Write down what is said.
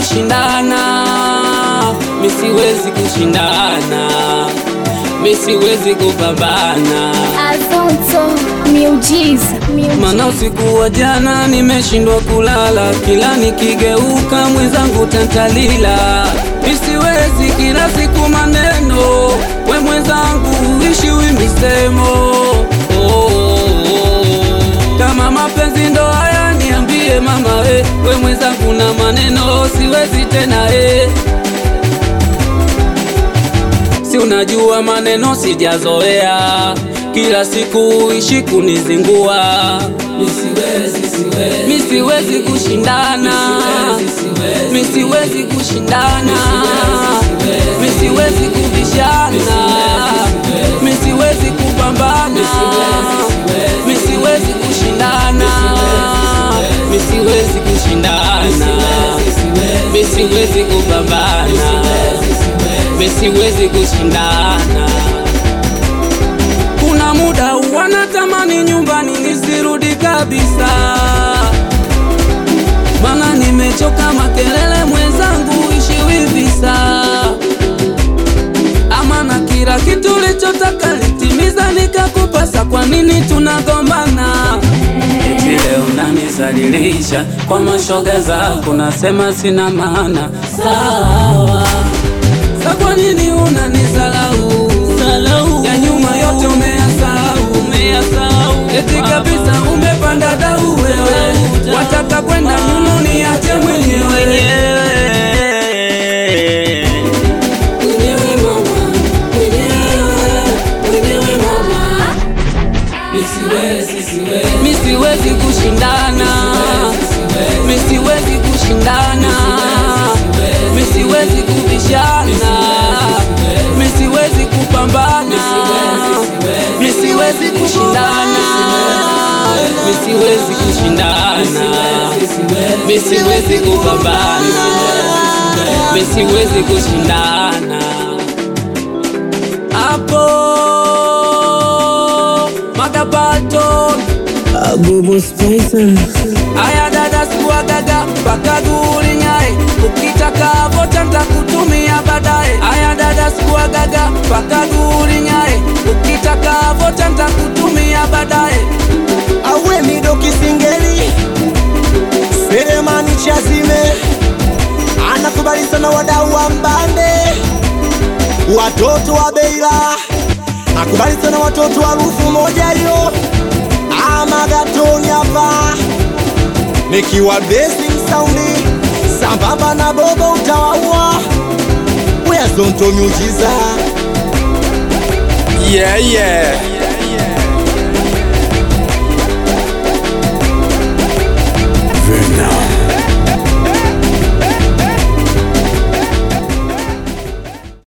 kushindana, mi siwezi kushindana, mi siwezi kupambana. Azonto miujiza miujiza. Mana usiku wa jana nimeshindwa kulala, kila nikigeuka mwenzangu tantalila. Misiwezi kila siku maneno, we mwenzangu ishiwi misemo. Oh, oh, oh. Kama mapenzi ndo haya niambie mama, eh, we mwenzangu na maneno siwezi tena eh. Si unajua maneno sijazoea, kila siku ishi kunizingua. Mi siwezi kushindana, mi siwezi kushindana, mi siwezi kubishana, mi siwezi kupambana, mi siwezi kushindana, mi siwezi kushindana, mi siwezi kupambana mi siwezi kushindana. Kuna muda wanatamani nyumbani nisirudi kabisa, mana nimechoka makelele, mwenzangu ishiwi visa, ama na kila kitu lichotaka litimiza nikakupasa, kwa nini tunagombana? Eti leo unanizalilisha kwa mashoga zako, nasema sina maana sawa sa kwa nini unanisalau? Ya nyuma yote umeyasahau, umeyasahau. Eti kabisa umepanda dau wewe, wataka kwenda nyuma niache mwenyewe. Mwenyewe mama, mwenyewe, mwenyewe mama. Mi siwezi, siwezi. Mi siwezi kushindana, mi siwezi kushindana, mi siwezi kubishana, mi siwezi kupambana, mi siwezi kushindana, mi siwezi kushindana, mi siwezi kupambana, mi siwezi kushindana hapo makapato Agobo Spicer. Aya dada sikuwa gaga mpaka guli nyae, ukitaka vota ntakutumia baadaye. Aya dada sikuwa gaga mpaka guli nyae, ukitaka vota ntakutumia baadaye. awe mido kisingeli Selemani Chazime anakubali sana wadau wa mbande, watoto wa Beila akubali sana watoto wa rufu moja hiyo amagatoni hapa nikiwa blessing saundi sambamba na bobo utawaua wea zonto miujiza Yeah, yeah.